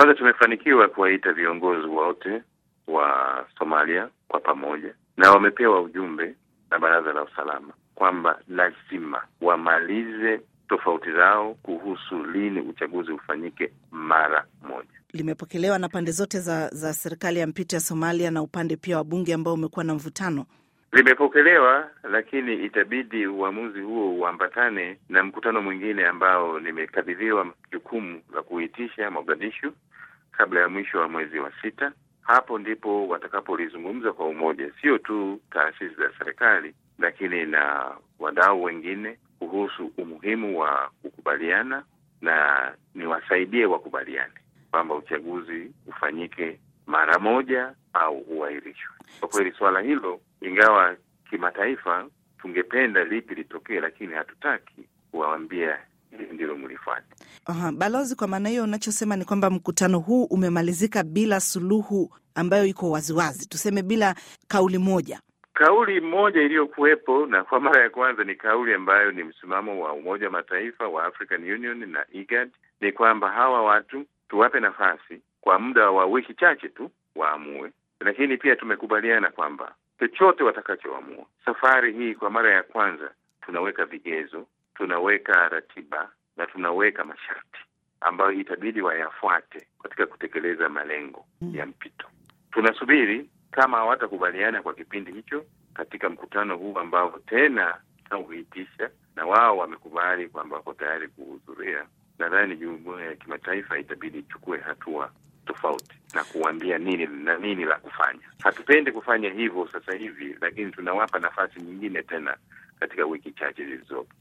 Kwanza tumefanikiwa kuwaita viongozi wote wa Somalia kwa pamoja, na wamepewa ujumbe na Baraza la Usalama kwamba lazima wamalize tofauti zao kuhusu lini uchaguzi ufanyike mara moja. Limepokelewa na pande zote za, za serikali ya mpito ya Somalia na upande pia wa bunge ambao umekuwa na mvutano. Limepokelewa, lakini itabidi uamuzi huo uambatane na mkutano mwingine ambao nimekabidhiwa jukumu la kuitisha Mogadishu kabla ya mwisho wa mwezi wa sita. Hapo ndipo watakapolizungumza kwa umoja, sio tu taasisi za serikali, lakini na wadau wengine kuhusu umuhimu wa kukubaliana na niwasaidie wakubaliane kwamba uchaguzi ufanyike mara moja au uahirishwe. Kwa kweli suala hilo, ingawa kimataifa tungependa lipi litokee, lakini hatutaki kuwaambia hili ndilo mlifanya. Aha, balozi, kwa maana hiyo unachosema ni kwamba mkutano huu umemalizika bila suluhu ambayo iko waziwazi, tuseme bila kauli moja. Kauli moja iliyokuwepo na kwa mara ya kwanza ni kauli ambayo ni msimamo wa Umoja wa Mataifa wa African Union na IGAD, ni kwamba hawa watu tuwape nafasi kwa muda wa wiki chache tu waamue, lakini pia tumekubaliana kwamba chochote watakachoamua safari hii, kwa mara ya kwanza tunaweka vigezo, tunaweka ratiba na tunaweka masharti ambayo itabidi wayafuate katika kutekeleza malengo ya mpito. Tunasubiri kama hawatakubaliana kwa kipindi hicho katika mkutano huu ambao tena tunauitisha, na wao wamekubali kwamba wako tayari kuhudhuria, nadhani jumuiya ya kimataifa itabidi ichukue hatua tofauti na kuambia nini na nini la kufanya. Hatupendi kufanya hivyo sasa hivi, lakini tunawapa nafasi nyingine tena katika wiki chache zilizopo.